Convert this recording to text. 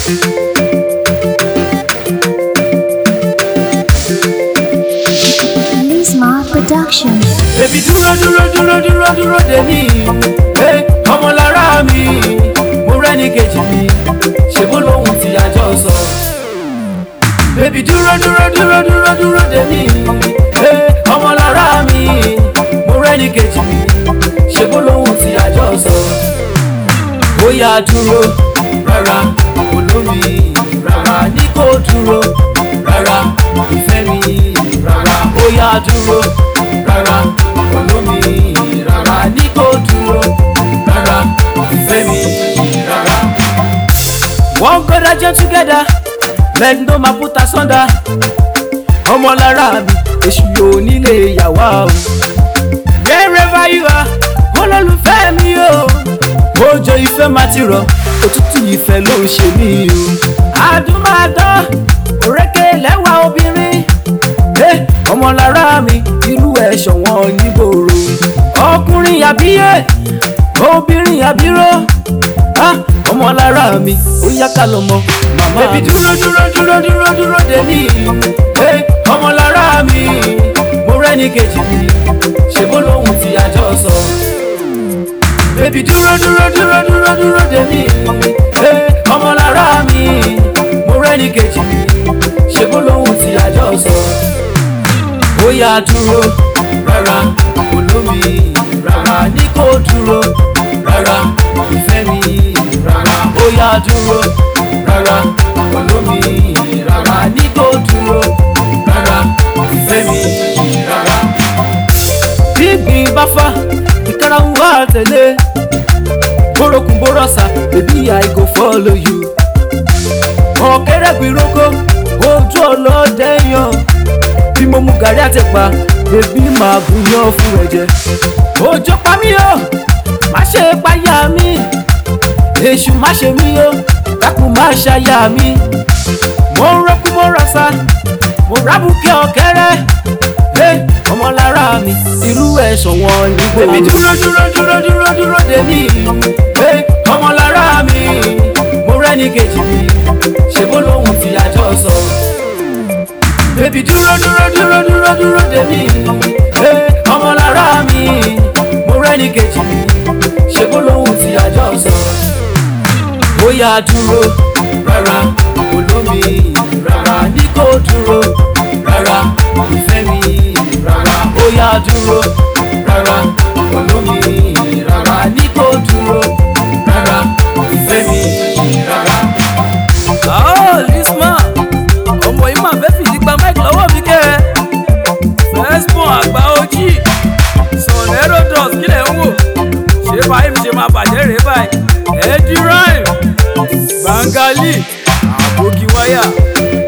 Lisma Production. Bébí dúró dúró dúró dúró dúró dè mí. Ẹ ọmọ lára mi, mo rẹ́ni kejì mi, ṣe bó lóhùn tí àjọ sọ. Bébí dúró dúró dúró dúró dúró dè mí. Ẹ ọmọ lára mi, mo rẹ́ni kejì mi, ṣe bó lóhùn tí àjọ sọ. Ó yá dúró rárá, olómi rárá ní kò dúró rárá, ìfẹ́ mi rárá, ó yá dúró rárá, olómi rárá ní kò dúró rárá, ìfẹ́ mi rárá. One God and join together, men no ma put asunder. Ọmọ lára mi, èṣù yóò nílé ìyàwó o. Wherever you are, olólùfẹ́ mi o. Òjò ìfẹ́ máa ti rọ̀, òtútù ìfẹ́ ló ń ṣe mí o. Àdúmàdán, òrékè lẹ́wà obìnrin. Ẹ ọmọ lára mi, irú ẹ̀ ṣọ̀wọ́n nígboro. Ọkùnrin àbíyè, obìnrin àbíró. Ah, ọmọ lára mi, ó yá ká lọ mọ màmá mi. Bébí dúró dúró dúró dúró dúró dè mí. Ẹ ọmọ lára mi, mo rẹ́ni kejì mi, ṣe bó lóhùn tí àjọ sọ. Bébí dúró dúró dúró dúró dúró dè mí. Ẹ ọmọ lára mi, mo rẹ́ni kejì mi, ṣe bó lóhùn tí àjọ sọ. Ó yá dúró rárá, olómi rárá ní kò dúró rárá, ìfẹ́ mi rárá. Ó yá dúró rárá, olómi rárá ní kò dúró rárá, ìfẹ́ mi rárá. Bí ìgbín bá fá, ìkárà ń wá tẹ̀lé. Bórokùn bórọ̀sà, baby I go follow you. Ọ̀kẹ́rẹ́ gbìrókò, ojú ọlọ́dẹ yan. Bí mo mu gàrí àtẹ̀pà, bèbí máa gúnyán fún ẹ̀jẹ̀. Òjò pa mí o, má ṣe páyà mi. Èṣù má ṣe mí o, dákun má ṣàyà mi. Mo ń rọ́kú mo rọ̀ṣà, mo rábùkẹ́ ọ̀kẹ́rẹ́. Ẹ ọmọ lára mi, irú ẹ̀ ṣọ̀wọ́n nígbò. Bébí dúró dúró dúró dúró dúró dè mí. Ẹ ọmọ lára mi, mo rẹ́ni kejì mi, ṣe bó lóhùn tí àjọ sọ. Bébí dúró dúró dúró dúró dúró dè mí. Ẹ ọmọ lára mi, mo rẹ́ni kejì mi, ṣe bó lóhùn tí àjọ sọ. Ó yá dúró rárá, olómi rárá ní kò dúró rárá, ìfẹ́ mi rárá. Ó yá dúró rárá, olómi rárá ní kò dúró rárá, ìfẹ́ mi rárá. Oh, Lisma, ọmọ yìí máa fẹ́ fìdí gba mic lọ́wọ́ mi kẹ́ ẹ. Fẹ́sbọ̀n àgbà ojì, sọ̀rọ̀ Herodotus kílẹ̀ ń wò. Ṣé báyìí mi ṣe máa bàjẹ́ rèé báyìí? Eddie Rhyme, Bangali, Àbókí Wáyà,